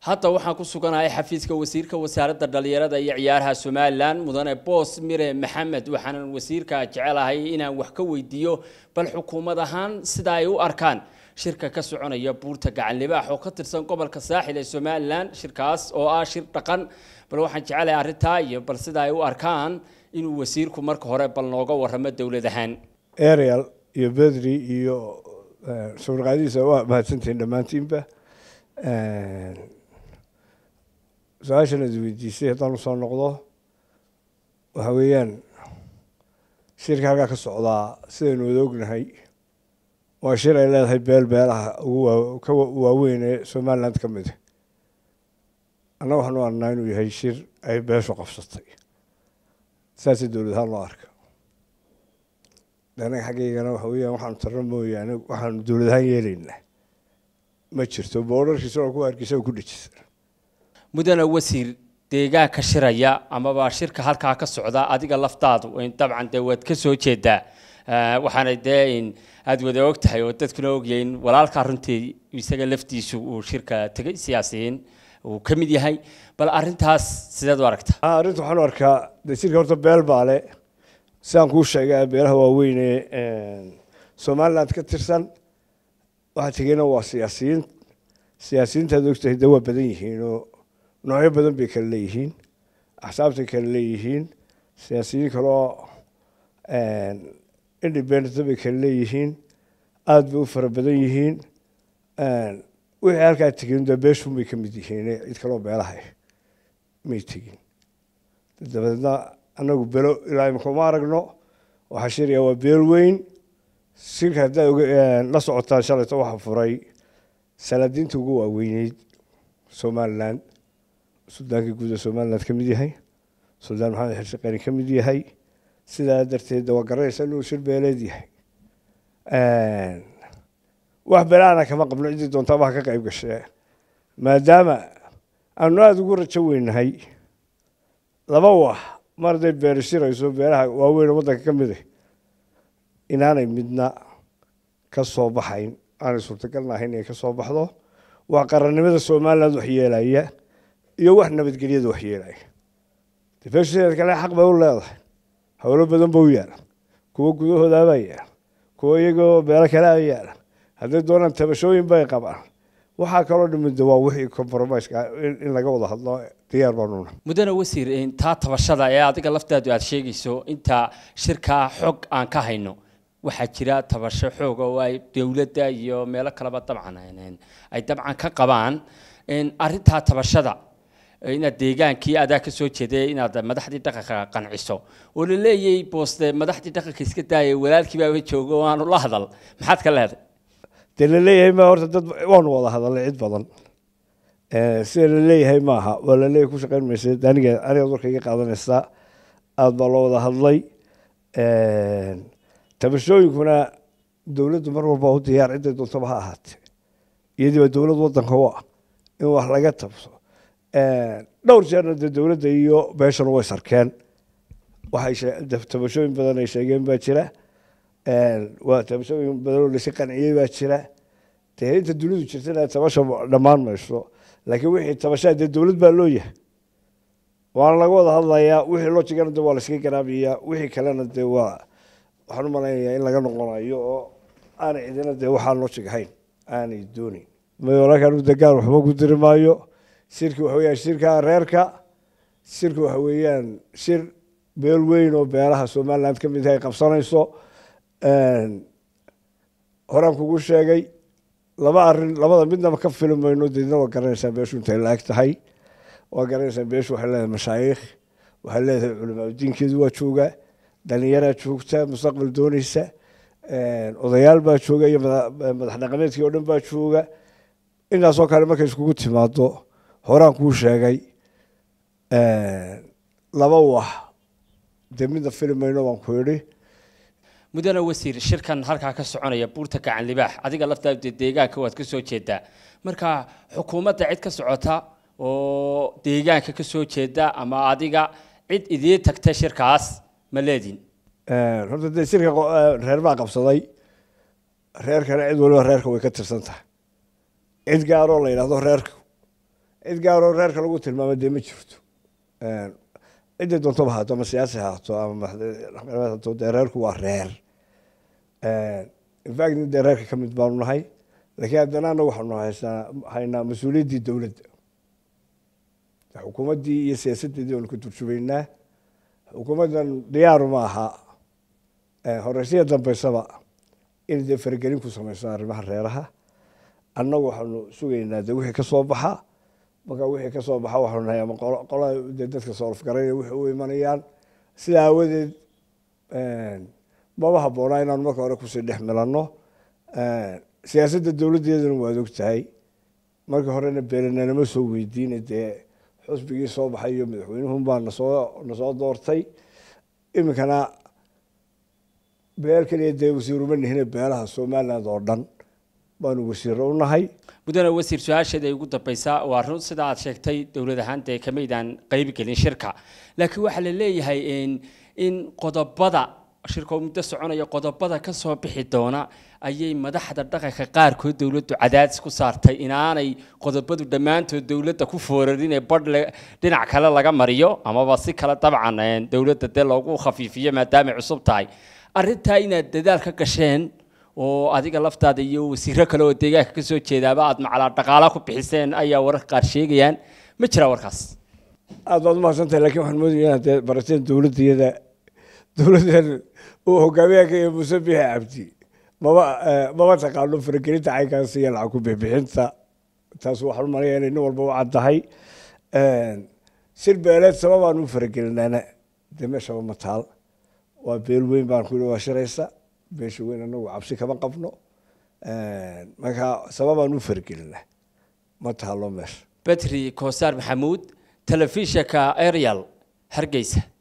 hadda waxaan ku suganahay xafiiska wasiirka wasaaradda dhalinyarada iyo ciyaaraha somalilan mudane boos mire maxamed waxaanan wasiirka jecelahay inaan wax ka weydiiyo bal xukuumad ahaan sida ay u arkaan shirka ka soconaya buurta gacan libaax oo ka tirsan gobolka saaxil ee somalilan shirkaas oo ah shir dhaqan bal waxaan jecelahay arrintaa iyo bal sida ay u arkaan inuu wasiirku marka hore bal nooga warramo dowlad ahaan ariel iyo bedri iyo sawirqaadihiisa waa mahadsantihiin dhammaantiinba su-aashan ad weydiisay haddaan usoo noqdo waxa weeyaan shirka halkaa ka socdaa sidaynu wada ognahay waa shir ay leedahay beel beelaha ugu ka waaweyn ee somaliland ka mid annaga waxaan u arnaa inuu yahay shir ay beeshu qabsatay saasay dowlad ahaan loo arka anaga xaggeygana waxa weeyaan waxaanu tarno mooyaane waxaanu dowlad ahaan yeelaynaa ma jirto boorarkiisa oo ku hargeysa oo ku dhejisan mudane wasiir deegaanka shiraya amaba shirka halkaa ka socda adiga laftaadu dabcan dee waad ka soo jeedaa waxaana dee aada wada og tahay oo dadkuna ogyahin walaalkaa runtii isaga laftiisu uu shirka tegay siyaasiyiin uu ka mid yahay bal arrintaas sideed u aragta arrinta waxaan u arkaa dee shirka horta beel baale sidaan kuu sheegay beelaha waaweyn ee somaliland ka tirsan waxaa tegeyna waa siyaasiyiin siyaasiyiintaad ogtahay dee waa badan yihiin oo noocyo badan bay kala leeyihiin axsaabtay kala leeyihiin siyaasiyiin kaloo independent bay kala leeyihiin aada bay u fara badan yihiin wixii halkaa tegin dee beeshun bay ka mid yihiin cid kaloo beelaha may tegin dabadeedna annagu belo ilaa imika uma aragno waxaa shiraya waa beel weyn shirka haddaa la socotaan shalayto waxaa furay salaadiinta ugu waaweyneyd somaliland suldaankii guud ee somaliland ka mid yahay suldaan maxamed xirsi qani ka mid yahay sidaa darteed waa garanaysa inuu shir beeleed yahay wax belaana kama qabno ciddii doontaaba ha ka qayb gashee maadaama aanu aada ugu rajo weynahay laba wax mar hadday beeri shirayso beelaha waaweyn oo waddanka ka mid ah inaanay midna ka soo baxayn aanay suurtagalna ahayn inay ka soo baxdo waa qarannimada somaliland wax yeelaya iyo wax nabadgelyada wax yeelaya defeeshadeed kale xaq bay u leedahay howlo badan ba u yaala kuwo gudahoodaabaa yaala kuwo iyagoo beelo kalea yaala hadday doonaan tabashooyin bay qabaan waxaa kaloo dhimid waa wixii compromiseka in laga wada hadlo diyaar baanuna mudane wasiir taa tabashada ee adiga laftaadu aada sheegayso inta shirkaa xog aan ka hayno waxaa jira tabasho xoog oo ay dowladda iyo meelo kaleba dabcan ay dabcan ka qabaan arrintaa tabashada inaad deegaankii adaa ka soo jeeday inaad madaxdii dhaqanka qanciso oo la leeyay booste madaxdii dhaqanka iska daayay walaalkii baaba joogo oo aanu la hadal maxaad ka leedahay dee la leeyahay ma horta dad waanu wada hadalnay cid badan sida la leeyahay maaha waa la leeyahay ku shaqayn maysa aniga anigaad warka iga qaadanaysaa aada baa loo wada hadlay tabashooyinkuna dowladdu mar walba u diyaar cidday doontaba ha ahaatee iyadii baa dowlad waddanka u ah in wax laga tabso dhowr jeerna dee dowladda iyo beeshana way sarkeen waxay tabashooyin badan ay sheegeen baa jira waa tabashooyin badan oo lasi qanciyey baa jira dee inta dunidu jirtana tabasha dhammaan mayso laakiin wixii tabashaa dee dowlad baa loo yahay waana laga wada hadlayaa wixii loo jigana de waa laskaga garaabayaa wixii kalena dee waa waxaan u malaynayaa in laga noqonayo oo aanay cidina dee waxaan loo jigahayn aanay dooneyn walaalkan degaan waxba ku diri maayo shirki waxa weyaan shirka reerka shirka waxa weeyaan shir beel weyn oo beelaha somaliland ka mid ay qabsanayso horaan kugu sheegay laba arin labada midnaba ka fili mayno deedna waa garanaysaa beeshu intay la-eg tahay waa garanaysaa beeshu waxay leedahay mashaayikh waxay leedahay culamaa diinkeedu waa jooga dhalinyaraa joogta mustaqbal dooneysa odayaal baa jooga iyo madax dhaqameedkii oo dhan baa jooga intaasoo kale markay iskugu timaado horaan kuu sheegay laba wax dee midna fili mayno baan ku idhi mudane wasiir shirkan halkaa ka soconaya buurta gacan libaax adiga laftaadu dee deegaanka waad ka soo jeedaa marka xukuumadda cid ka socota oo deegaanka ka soo jeeda ama adiga cid idiin tagta shirkaas ma leedin horta dee shirka reer baa qabsaday reerkana cid waliba reerka way ka tirsan tahay cid gaaroo la yidhahdo reerka cid gaaroo reerka lagu tilmaamo dee ma jirto ciddii doontoba haato ama siyaasi haato ama madaxhaato dee reerku waa reer infact dee reerka ka mid baanu nahay laakiin haddana anagu waxaanu haysaa haynaa mas-uuliyaddii dowladda xukuumaddii iyo siyaasaddeedii baanu ka turjumaynaa xukuumaddan diyaaru ma aha horeysiya dambeysaba inay dee faragelin ku sameyso arrimaha reeraha annagu waxaanu sugaynaa dee wixii kasoo baxa markaa wixii kasoo baxa waxaanu nahay ama qola dee dadka soolafgaraynaya wixii u imanayaan sida aawadeed maba habboonaa inaanu marka hore kusii dhex milanno siyaasadda dowladdeedana waad og tahay markii horena beelananama soo weydiina dee xusbigii soo baxay iyo madaxweynuhun baa nasoo nasoo doortay iminkana beel keliya dee wasiiruma nihine beelaha somaliland oo dhan baanu wasiiro u nahay mudane wasiir su-aasheeda ay ugu dambeysaa waa run sida aad sheegtay dowlad ahaan dee kamaydaan qayb gelin shirka laakiin waxaa la leeyahay in qodobada shirka oo muddo soconaya qodobada ka soo bixi doona ayay madaxda dhaqanka qaarkood dowladdu cadaadis ku saartay inaanay qodobadu dhammaantood dowladda ku foorarin ee badh dhinac kale laga mariyo amaba si kale dabcan dowladda dee loogu khafiifiyo maadaamay cusub tahay arrintaa inaad dadaal ka gasheen oo adiga laftaada iyo wasiiro kale oo deegaanka ka soo jeedaaba aad macalaa dhaqaala ku bixiseen ayaa wararka qaar sheegayaan ma jiraa warkaas aada baad umahadsantahay lakin waxaan moodaya inaad dee barateen dowladdiyada dowladdan uu hogaamiyaanka iyo muuse bixi cabdi maba maba taqaano faragelinta caynkaas iyo lacag ku bixbixinta taas waxaan umalaya inay nin walba u caddahay sir beeleed sababaan u faragelinaana dee meeshaba ma taal waa beel weyn baan ku yihi waa shiraysa beesha weyn anagu cabsi kama qabno markaa sababaan u faragelina ma taalo meesha betri koosaar maxamuud telefishinka arial hargeysa